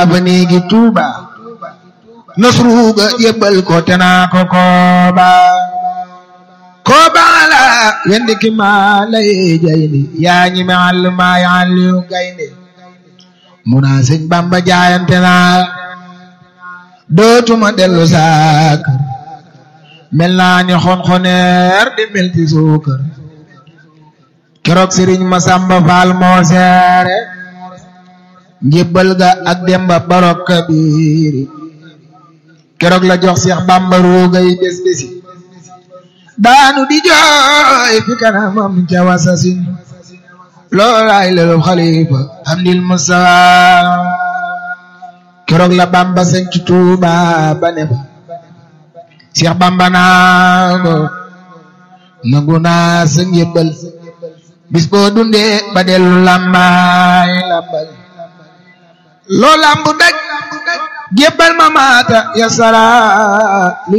ba néegi tuuba nasruga yëbbal ko te naa ko kooba kooba la wendi ki maa lay jayni yaa ñi me àll maa yi àlliyu gaynde mu naa sëñ bamba jaayante naa dootuma dellu saakar mel naa ni xonxoneer di mel ci suukar keroog sëriñ Masamba Faal moo seere njébbal ga ak demba barok kabiri keroog la jox Seex Bamba ruugay bés bési daanu di jooy fi kanamam ca wasasin loolaay lelu xalifa amdil Mustafa keroog la Bamba sañ ci Tuuba ba ne fa Seex Bamba naa ko nangu naa sa njébbal bis boo dundee ba dellu lambaay lambal loo lambu daj jébbal ma maata ya sara